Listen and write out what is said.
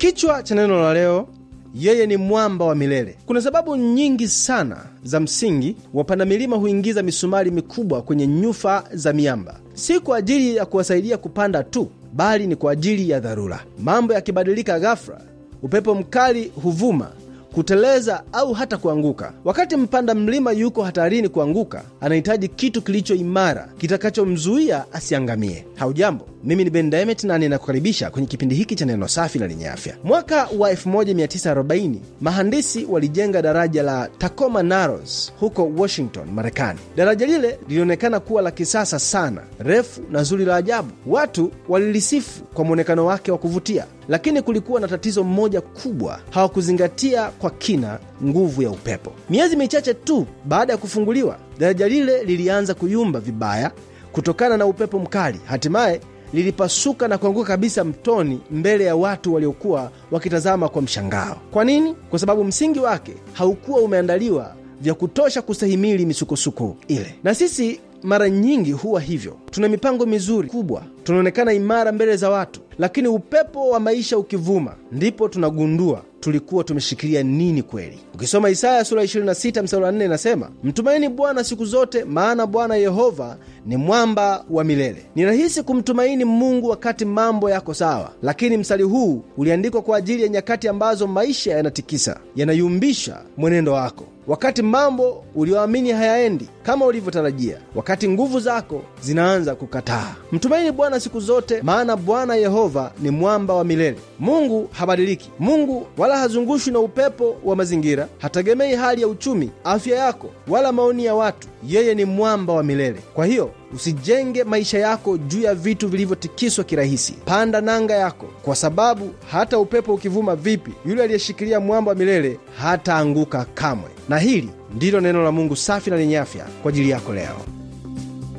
Kichwa cha neno la leo, yeye ni mwamba wa milele. Kuna sababu nyingi sana za msingi wapanda milima huingiza misumari mikubwa kwenye nyufa za miamba, si kwa ajili ya kuwasaidia kupanda tu, bali ni kwa ajili ya dharura. Mambo yakibadilika ghafla, upepo mkali huvuma kuteleza au hata kuanguka. Wakati mpanda mlima yuko hatarini kuanguka, anahitaji kitu kilicho imara kitakachomzuia asiangamie. Haujambo, mimi ni Ben Demet na ninakukaribisha kwenye kipindi hiki cha neno safi na lenye afya. Mwaka wa 1940 mahandisi walijenga daraja la Tacoma Narrows huko Washington, Marekani. Daraja lile lilionekana kuwa la kisasa sana, refu na zuri la ajabu. Watu walilisifu kwa mwonekano wake wa kuvutia, lakini kulikuwa na tatizo mmoja kubwa: hawakuzingatia kwa kina nguvu ya upepo. Miezi michache tu baada ya kufunguliwa, daraja lile lilianza kuyumba vibaya kutokana na upepo mkali. Hatimaye lilipasuka na kuanguka kabisa mtoni mbele ya watu waliokuwa wakitazama kwa mshangao. Kwa nini? Kwa sababu msingi wake haukuwa umeandaliwa vya kutosha kustahimili misukosuko ile. Na sisi mara nyingi huwa hivyo. Tuna mipango mizuri kubwa, tunaonekana imara mbele za watu, lakini upepo wa maisha ukivuma, ndipo tunagundua tulikuwa tumeshikilia nini kweli. Ukisoma Isaya sura 26 mstari wa 4 inasema, mtumaini Bwana siku zote, maana Bwana Yehova ni mwamba wa milele. Ni rahisi kumtumaini Mungu wakati mambo yako sawa, lakini mstari huu uliandikwa kwa ajili ya nyakati ambazo maisha yanatikisa, yanayumbisha mwenendo wako, wakati mambo ulioamini hayaendi kama ulivyotarajia, wakati nguvu zako zinaanza kukataa. Mtumaini Bwana siku zote, maana Bwana Yehova ni mwamba wa milele. Mungu habadiliki. Mungu wala hazungushwi na upepo wa mazingira, hategemei hali ya uchumi, afya yako, wala maoni ya watu. Yeye ni mwamba wa milele. Kwa hiyo usijenge maisha yako juu ya vitu vilivyotikiswa kirahisi. Panda nanga yako, kwa sababu hata upepo ukivuma vipi, yule aliyeshikilia mwamba wa milele hataanguka kamwe. Na hili ndilo neno la Mungu safi na lenye afya kwa ajili yako leo.